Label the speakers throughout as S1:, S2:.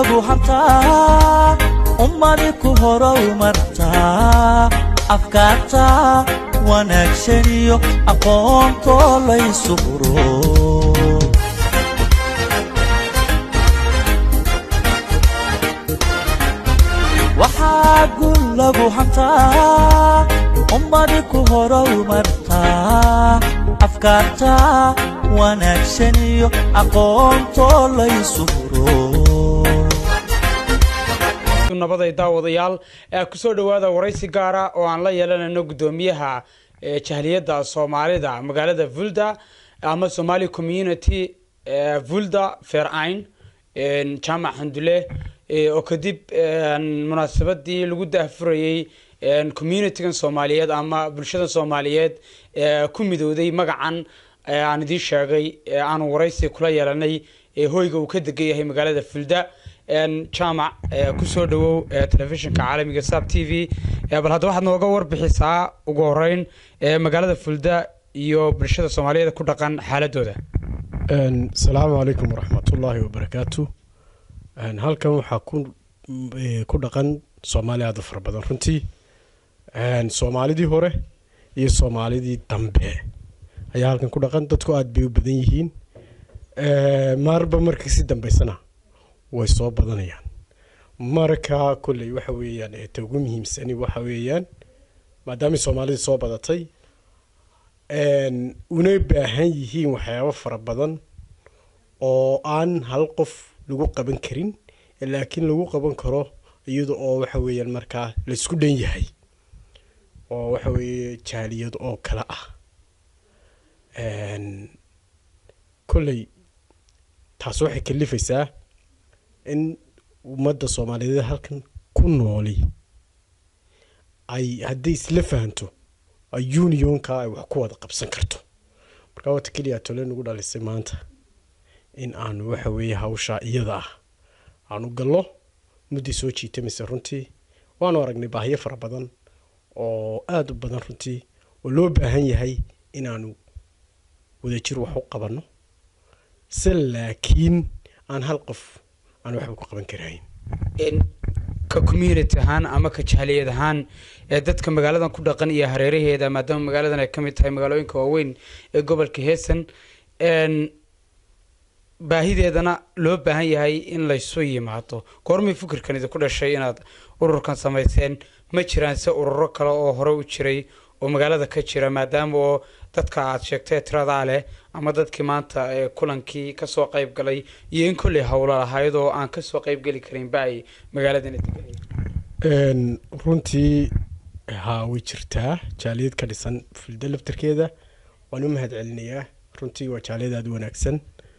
S1: lagu hantaa ummadi ku horow martaa afkaarta wanaagsan iyo aqoontoo laysu huro waxaa gul lagu hantaa ummadi ku horow martaa afkaarta wanaagsan iyo aqoontoo laysu huro
S2: nabaday daawadayaal kusoo dhowaada waraysi gaara oo aan la yeelanayno guddoomiyaha jahliyadda soomaalida magaalada vulda ama somali community vulda fairain jaamac xandule oo kadib munaasabadii lagu daahfurayey communitygan soomaaliyeed ama bulshada soomaaliyeed ku midowday magacan aan idiin sheegay aanu waraysi kula yeelanay hoyga uu ka degan yahay magaalada fulda jaamac kusoo dhawow telefishinka caalamiga sab t v bal hadda waxaad nooga warbixisaa ugu horeyn magaalada fulda iyo bulshada soomaaliyeed ku dhaqan xaaladooda
S3: asalaamu calaykum waraxmatullaahi wabarakaatu halkan waxaa ku dhaqan soomaali aada u fara badan runtii soomaalidii hore iyo soomaalidii dambe ayaa halkan ku dhaqan dadku aada bay u badan yihiin maarba marka si dambeysana way soo badanayaan marka kolley waxa weeyaan ta ugu muhiimsani waxa weeyaan maadaamay soomaalidii soo badatay una baahan yihiin waxyaabo fara badan oo aan hal qof lagu qaban karin laakiin lagu qaban karo iyada oo waxa weeyaan markaa laysku dhan yahay oo waxa weeye jaaliyad oo kale ah kolley taas waxay kalifaysaa in ummadda soomaaliyeed halkan ku nooli ay hadday isla fahanto ay unionka ay wax ku wada qabsan karto markaa wata keliya tole nagu dhalisay maanta in aanu waxa weeye hawshaa iyada ah aanu gallo muddii soo jiitamaysa runtii waanu aragnay baahiyo fara badan oo aada u badan runtii oo loo baahan yahay inaanu wadajir wax u qabanno se laakiin aan hal qof aan waxba ku qaban karahayn
S2: ka community ahaan ama ka jahliyad ahaan ee dadka magaaladan ku dhaqan iyo hareeraheeda maadaama magaaladan ay ka mid tahay magaalooyinka waaweyn ee gobolka heesan baahideedana loo baahan yahay in laysu yimaado goormay fikirkan idinku dhashay inaad ururkan samayseen ma jiraan se ururo kale oo hore u jiray oo magaalada ka jira maadaama oo dadka aad sheegtay tiradaa leh ama dadkii maanta kulankii kasoo qayb galay iyo in kolley howlo lahayd oo aan kasoo qayb geli karinba ay magaaladana
S3: degan runtii haa way jirtaa jaaliyad ka dhisan fulda laftarkeeda waan u mahad celinayaa runtii waa jaaliyad aada u wanaagsan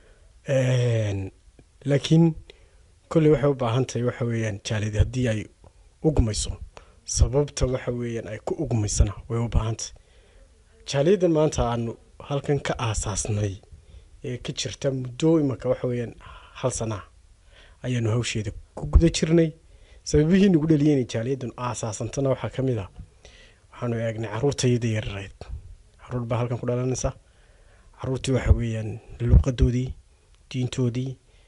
S3: laakiin kolley waxay u baahan tahay waxa weeyaan jaaliyad haddii ay ugmayso sababta waxa weeyaan ay ku ugmaysana way u baahan tahay jaaliyaddan maanta aanu halkan ka aasaasnay ee ka jirta muddo imaka waxa weeyaan hal sanaa ayaanu hawsheeda ku guda jirnay sababihii nagu dhaliyay inay jaaliyaddan aasaasantana waxaa ka mid ah waxaanu eegnay caruurtayada yarareed caruur baa halkan ku dhalanaysa caruurtii waxa weeyaan luuqadoodii diintoodii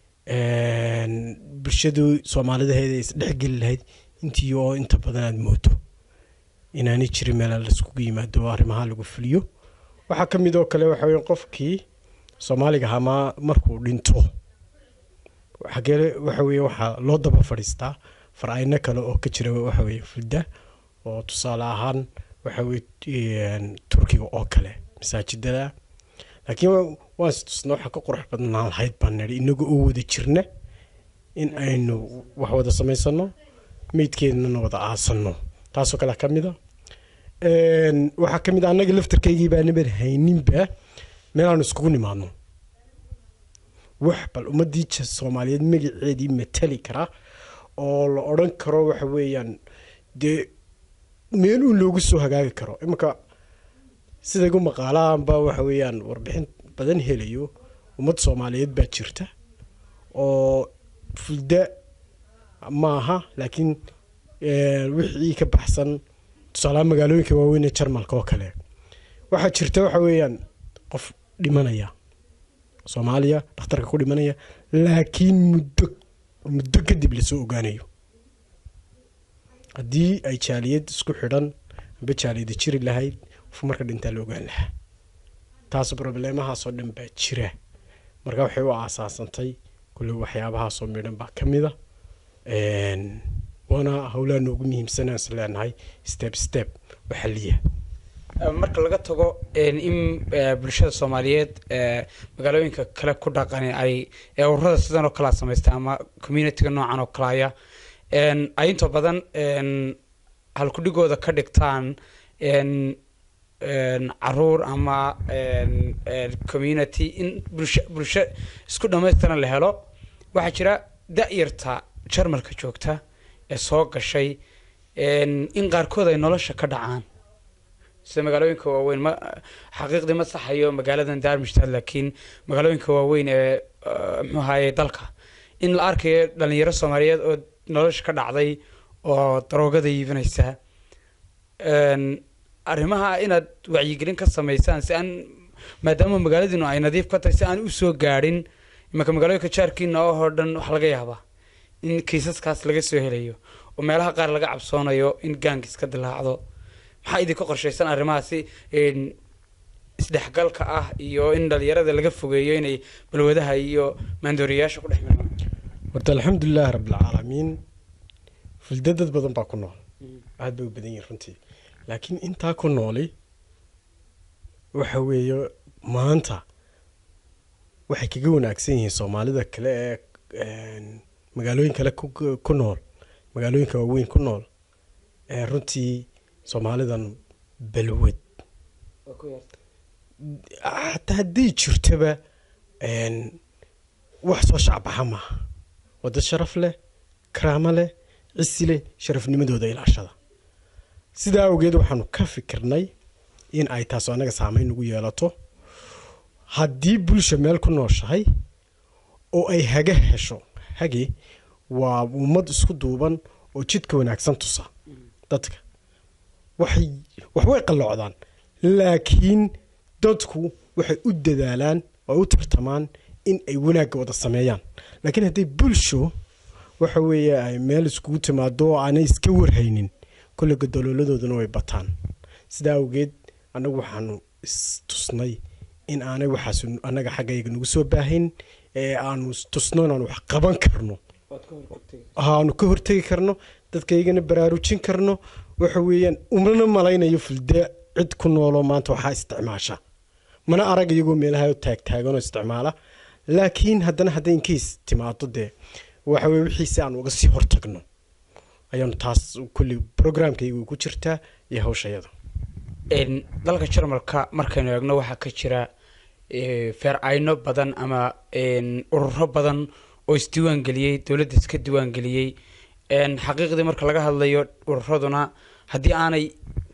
S3: bulshadii soomaalidaheeda ay isdhexgeli lahayd intii oo inta badan aada moodo inaanay jirin meela laiskugu yimaado oo arrimaha lagu fuliyo waxaa ka mid oo kale waxa weya qofkii soomaaliga ahaa ma markuu dhinto xagee waxa weeye waxaa loo daba fadhiistaa far-ayno kale oo ka jira waxa weeye fulda oo tusaale ahaan waxa weye turkiga oo kale masaajidada laakiin waan si tusna waxaa ka qurux badnaan lahayd baan nidhi inaga oo wada jirna in aynu wax wada samaysano meydkeednana wada aasano taasoo kale ka mid a waxaa ka mid a annaga laftarkaygii baa nabar hayninba meelaanu iskugu nimaadno wax bal ummadii soomaaliyeed magaceedii matali kara oo la odran karo waxa weeyaan dee meel uun loogu soo hagaagi karo imanka sida igu maqaalaanba waxa weeyaan warbixin badan helayo ummad soomaaliyeed baa jirta oo fulda maaha laakiin wixii ka baxsan tusaalaha magaalooyinka waaweyn ee jarmalka oo kale waxaa jirta waxa weeyaan qof dhimanaya soomaaliya dhakhtarka ku dhimanaya laakiin muddo muddo kadib lasoo ogaanayo haddii ay jaaliyad isku xidhan amba jaaliyada jiri lahayd qof marka dhintaa la ogaan lahaa taas probleemahaasoo dhan baa jira marka waxay u aasaasantay kulle waxyaabahaasoo midhan baa ka mid a waana howlaha noogu muhiimsanaan is leenahay step step oo xaliya
S2: marka laga tago in eh, bulshada soomaaliyeed eh, magaalooyinka kale ku dhaqan ay ee ururada sidan oo kalea samaystaan ama communityga noocan oo kalaya en, ay inta badan en, halkudhigooda ka dhigtaan en, en, caruur ama en, en, community in bulsho bulsho isku dhamaystiran la helo waxaa jira da-yarta jarmalka joogta ee soo gashay en, in qaarkood ay nolosha ka dhacaan sida magaalooyinka waaweyn ma xaqiiqdii ma saxayo magaaladan darmstadt laakiin magaalooyinka waaweyn ee eh, muxuu ahaye dalka in la arkayo dhalinyaro soomaaliyeed oo nolosha ka dhacday oo daroogada iibinaysa En, arrimaha inaad wacyigelin ka samaysaan si aan maadaama magaaladiinu ay nadiif ka tahay si aan usoo gaadhin imanka magaalooyinka jaarkiina oo dhan waxaa laga yaabaa in kiisaskaas laga soo helayo oo meelaha qaar laga cabsoonayo in gaangis ka dilaacdo maxaa idinka qorshaysan arrimahaasi en, isdhexgalka ah iyo in dhalinyarada laga fogeeyo inay balwadaha iyo maandooriyayaasha ku dhex milmaan
S3: horta alxamdulilaahi rabbilcaalamiin fulda dad badan baa ku nool aad bay u badan yihin runtii laakiin intaa ku nooli waxa weeye maanta waxay kaga wanaagsan yihiin soomaalida kale ee een, magaalooyin kale ku ku nool magaalooyinka waaweyn ku nool ee runtii soomaalidan balwad hataa hadday jirtaba een, wax soo shacbaxa maaha waa dad sharaf leh karaamo leh cisi leh sharafnimadooda ilaashada sidaa awgeed waxaanu ka fikirnay in ay taas annaga saameyn nagu yeelato haddii bulsha meel ku nooshahay oo ay haga hesho hage waa ummad isku duuban oo jidka wanaagsan tusa dadka waxay waxbay qalloocdaan laakiin dadku waxay u dadaalaan oo ay u tartamaan in ay wanaagga wada sameeyaan laakiin hadday bulsho waxa weeye ay meel iskugu timaado oo aanay iska warhaynin kolle gadalooladooduna way bataan sidaa awgeed annagu waxaanu istusnay in aanay waxaas annaga xaggayga nagu soo baahayn ee aanu istusno inaanu wax qaban karno aanu ka hortegi karno dadkaygana baraarujin karno waxa weeyaan umana malaynayo fulda cid ku nooloo maanta waxaa isticmaasha mana arag iyagoo meelaha taagtaaganoo isticmaala laakiin haddana hadday inkiis timaado dee waxa weye wixiisi aan uga sii hortagno ayaanu taas kulli programkaygu ku jirtaa iyo hawshayada
S2: En, dalka jarmalka markaynu eegno waxaa ka jira eh, feer-ayno badan ama en, ururo badan oo isdiiwaan geliyey dowladda iska diiwaan geliyey En, xaqiiqdii marka laga hadlayo ururaduna haddii aanay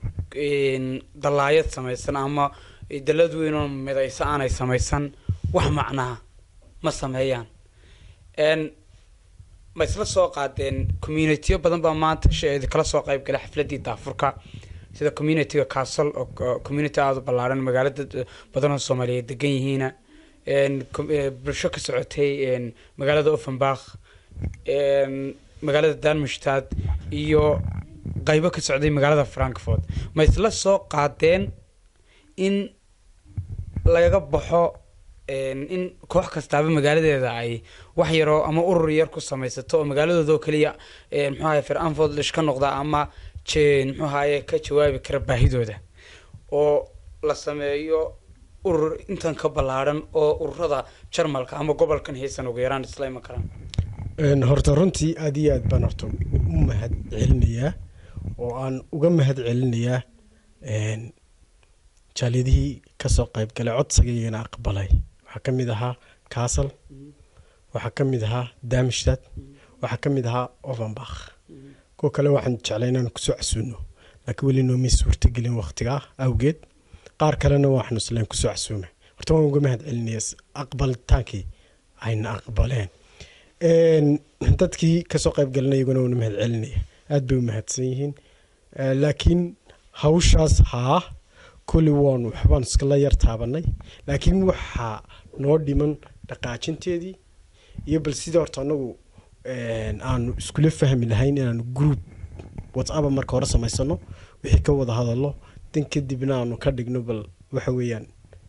S2: en, dallaayad samaysan ama dalad weynoo midayso aanay samaysan wax macnaha ma sameeyaan En, ma isla soo qaadeen communitiyo badan baa maanta sh- kala soo qayb galay xafladii daafurka sida communityga castle oo oo community aada u ballaaran magaalo dad badan oo soomaaliyeed degan yihiina En, com- eh, bulsho ka socotay en, magaalada offenbach en, magaalada darmstadt iyo qaybo ka socday magaalada frankfurt ma isla soo qaadeen in lagaga baxo en, in koox kastaaba magaaladeeda ay wax yaroo ama urur yar ku samaysato oo magaaladooda oo keliya en, muxuu ahaye fir-anfood ka noqda ama je- muxuu ahaye ka jawaabi kara baahidooda oo la sameeyo urur intan ka ballaaran oo ururada jarmalka ama gobolkan haysan ugu yaraan isla iman karaan
S3: Een, horta runtii aad iyo aad baan horta u mahad celinayaa oo aan uga mahad celinayaa een, jaaliyadihii kasoo qayb galay codsigaygana aqbalay waxaa ka mid ahaa castle waxaa ka mid ahaa damstad waxaa ka mid ahaa offenbach kuwa kale waxaan jeclay inaan kusoo casuuno laakiin weli noomay suurtagelin waqtigaa awgeed qaar kalena waxaanu isleen kusoo casuumay horta waan uga mahad celinaya aqbalitaankii ayna aqbaleen Een, dadkii kasoo qayb galanay iyaguna waana mahad celinaya aad bay u mahadsan yihiin Eh, laakiin hawshaas haa kulli waanu waxbaan iskala yar taabanay laakiin waxaa noo dhiman dhaqaajinteedii iyo bal sidii horta anagu aanu iskula fahmi lahayn inaanu group whatsapp marka hore samaysano wixii ka wada hadallo dan kadibna aanu ka dhigno bal waxa weeyaan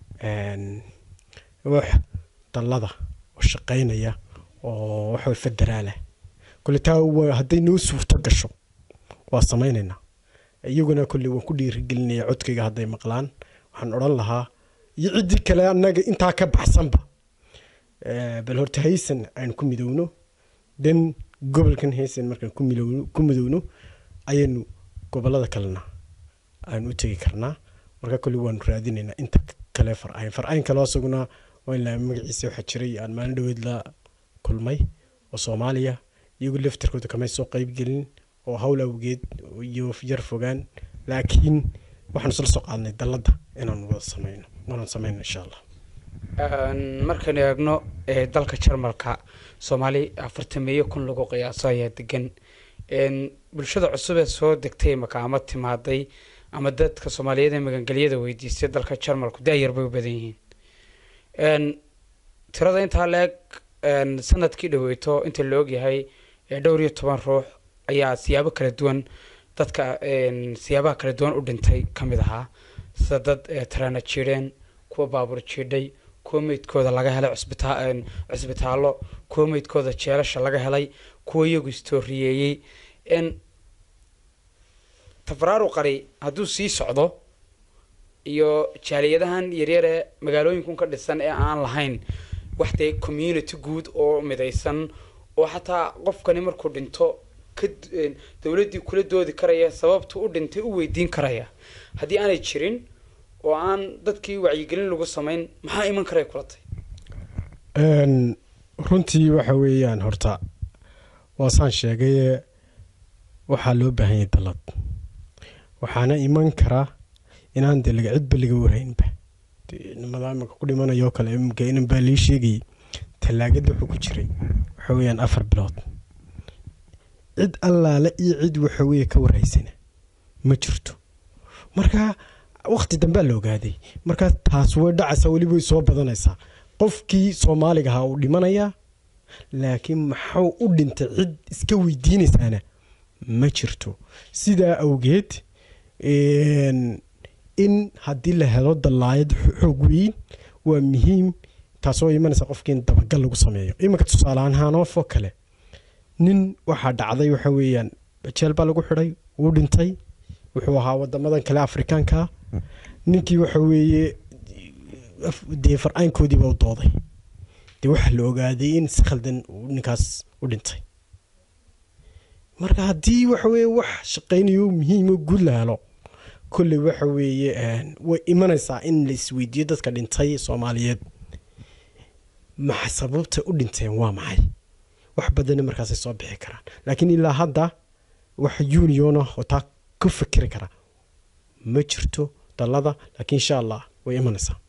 S3: wax dallada oo shaqaynaya oo waxa federaala kole taa hadday noo suurto gasho waa samaynaynaa iyaguna kolley waan ku dhiirigelinaya codkayga hadday maqlaan waxaan odhan lahaa iyo ciddii kale annaga intaa ka baxsanba bal horta haysan aan ku midowno dan gobolkan haysan markaan ku midowno ayaynu gobolada kalena aan u tegi karnaa marka kolley waanu raadinaynaa inta kale farcayn farcayn kale asaguna waa magaciisa waxaa jiray aan maalin dhaweed la kulmay oo soomaaliya iyagu laftarkooda kamay soo qeybgelin oo hawl awgeed iyo yar fogaan laakiin waxaanu isla soo qaadnay dalladda inaanu wada sameyno waanaan sameyno insha allah
S2: markaan eegno dalka jarmalka soomaali afartameeyo kun lagu qiyaaso ayaa degan bulshada cusub ee soo degtay maka ama timaaday ama dadka soomaaliyeed ee magangelyada weydiistay dalka jarmalku daayar bay u badan yihiin tirada intaa la-eg sanadkii dhaweyto inta la ogyahay dhowr iyo toban ruux ayaa siyaabo kala duwan dadka siyaabaha kala duwan u dhintay ka mid ahaa sida dad taraana jiidheen kuwa baabuur jiidhay kuwa meydkooda laga helay cusbitaallo kuwa meydkooda jeelasha laga helay kuwa iyagu istooriyeeyey tafaraaru qari hadduu sii socdo iyo jaaliyadahan yaryar ee magaalooyinkun ka dhisan ee aan lahayn wax dee community guud oo midaysan oo xataa qofkani markuu dhinto ka dowladdii kula doodi karaya sababtu u dhintay u weydiin karaya haddii aanay jirin oo aan dadkii wacyigelin lagu samayn maxaa iman karay kula tay
S3: runtii waxa weeyaan horta waasaan sheegaye waxaa loo baahan yahay dallad waxaana iman karaa inaan dee laga cidba laga warhaynba nimada imika ku dhimanayoo kale imika inan baa lii sheegayay tallaagada wuxuu ku jiray waxa weeyaan afar bilood cid allaale iyo cid waxa weeye ka warhaysana ma jirto marka wakti dambea la ogaaday marka taas way dhacaysaa weliba way soo badanaysaa qofkii soomaaliga ahaa uu dhimanayaa laakiin maxuu u dhintay cid iska weydiinaysaana ma jirto sidaa awgeed in haddii la helo dallaayad xoog weyn waa muhiim taasoo imanaysa qofkii in dabagal lagu sameeyo iminka tusaaleaan hanoofoo kale nin waxaa dhacday waxa weeyaan jeel baa lagu xidhay wuu dhintay wuxuu ahaa wadamadan kale afrikaanka ninkii waxa weeye dee farcaynkoodiiba u dooday dee waxaa la ogaaday in si khaldan ninkaas u dhintay marka haddii waxa weeye wax shaqaynayo muhiimo guud la helo kolley waxa weeye way imanaysaa in la isweydiiyo dadka dhintay soomaaliyeed maxa sababta u dhinteen waa maxay wax badanna markaasay soo bixi karaan laakiin ilaa hadda wax union ah oo taa ku fikiri kara ma jirto dallada laakiin insha allah way imanaysaa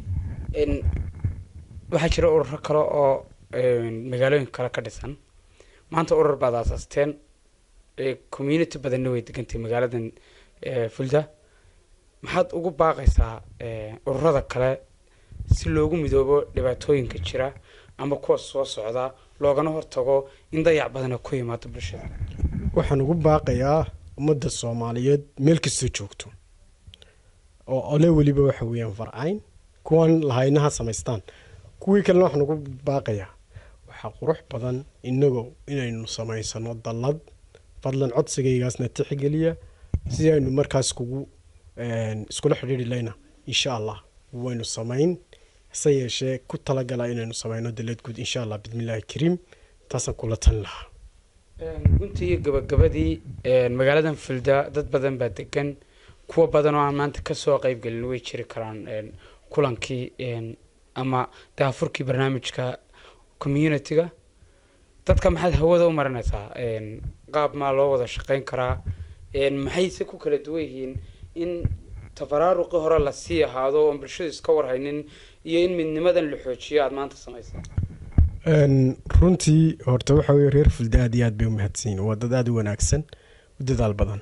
S2: waxaa jira ururo kale oo magaalooyinka kale ka dhisan maanta urur baad aasaasteen community badanna way degantay magaaladan fulda maxaad ugu baaqaysaa ururada kale si loogu midoobo dhibaatooyinka jira ama kuwa soo socda loogana hortago in dayac badana ku yimaado bulshada
S3: waxaan ugu baaqayaa ummadda soomaaliyeed meel kastoo joogto oo ole weliba waxa weeyaan farcayn kuwan lahaynaha samaystaan kuwii kalena waxaan ugu baaqayaa waxaa qurux badan inagoo inaynu samaysano dallad fadlan codsigaygaasna tixgeliya si aynu markaas kugu iskula xidhiiri layna insha allah waynu samayn hase yeeshee ku talagala inaynu samayno dallad guud insha allah bismillaahi kariim taasaan kula tan lahaa
S2: guntii iyo gabagabadii magaaladan fulda dad badan baa degan kuwa badan oo aan maanta kasoo qeybgelin way jiri karaan kulankii ama daafurkii barnaamijka community-ga dadka maxaad hawada u marinaysaa qaab maa loo wada shaqeyn karaa maxayse ku kala duwan yihiin in tafaraaruqi hore lasii ahaado oon bulshadu iska warhaynin iyo in midnimadan la xoojiyo aada maanta samaysaa
S3: runtii horta waxa weye reer fulda aad iyo aad bay u mahadsanyiin waa dad aada u wanaagsan u dadaal badan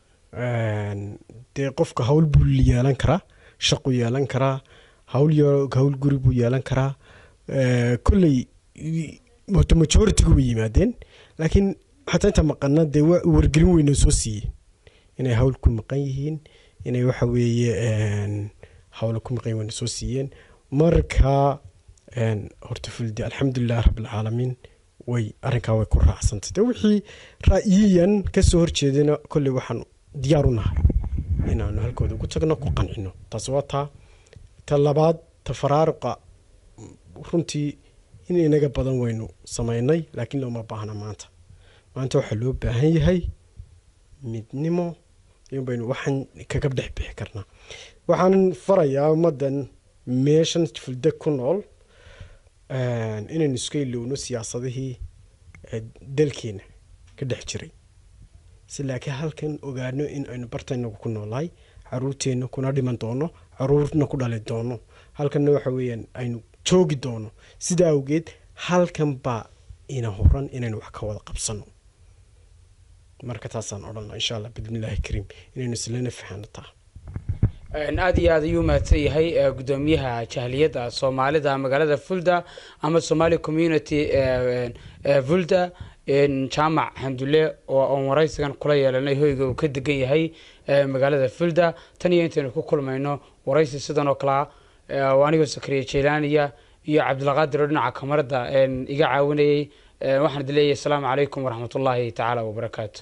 S3: dee qofka hawl buu yeelan karaa shaqu yeelan karaa hawl hawl guri buu yeelan karaa kolley moto majoritigu way yimaadeen laakiin xataa inta maqana dee wa wargelin weyna soo siiyeen inay hawl ku maqan yihiin inay waxa weeye hawla ku maqan weyna soo siiyeen marka horta fuldi alxamdulilah rabbilcaalamiin way arrinkaa way ku raacsantay de wixii ra'yiyan kasoo horjeedana kolley waxaan diyaar u nahay inaanu halkooda ugu tagno ku qancino taas waa taa ta labaad ta faraaruqa runtii in inaga badan waynu samaynay laakiin looma baahna maanta maanta waxaa loo baahan yahay midnimo in baynu waxaan kaga dhex bixi karnaa waxaan farayaa ummaddan meeshan fulda ku nool inaynu iska ilowno siyaasadihii dalkeena ka dhex jiray si laakiin halkan ogaano in aynu bartaynagu ku noolahay caruurteenna kuna dhiman doono caruurna ku dhali doono halkanna waxa weeyaan aynu joogi doono sidaa awgeed halkan baa ina horan inaynu wax ka wada qabsano marka taasaan odhana insha allah bidnillaahi kariim inaynu islana faxano taa
S2: aada iyo aad ayuu mahadsan yahay gudoomiyaha jahliyadda soomaalida magaalada fulda ama somali community fulda jaamac xamdulle oo aan waraysigan kula yeelanay hoyga uu ka degan yahay magaalada fulda tan iyo intaynu ku kulmayno waraysi sidan oo kalea anigoo sakariya jeylaaniya iyo cabdilqaadir oo dhinaca kamarada iga caawinayay waxaan idi leeyahay asalaamu calaykum waraxmat ullaahi tacaala wabarakaatu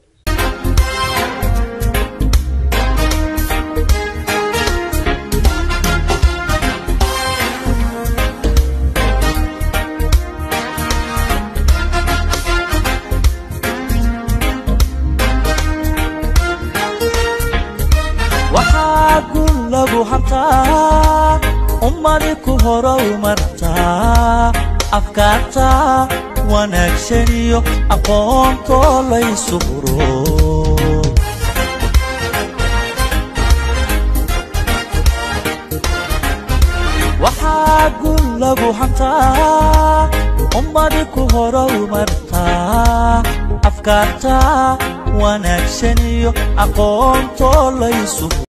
S1: waxaa gun lagu hantaa ummadi ku horow martaa afkaarta wanaagsan iyo aqoontoo laysu huro waxaa gun lagu hantaa ummadi ku horow martaa afkaarta wanaagsan iyo aqoontoo laysu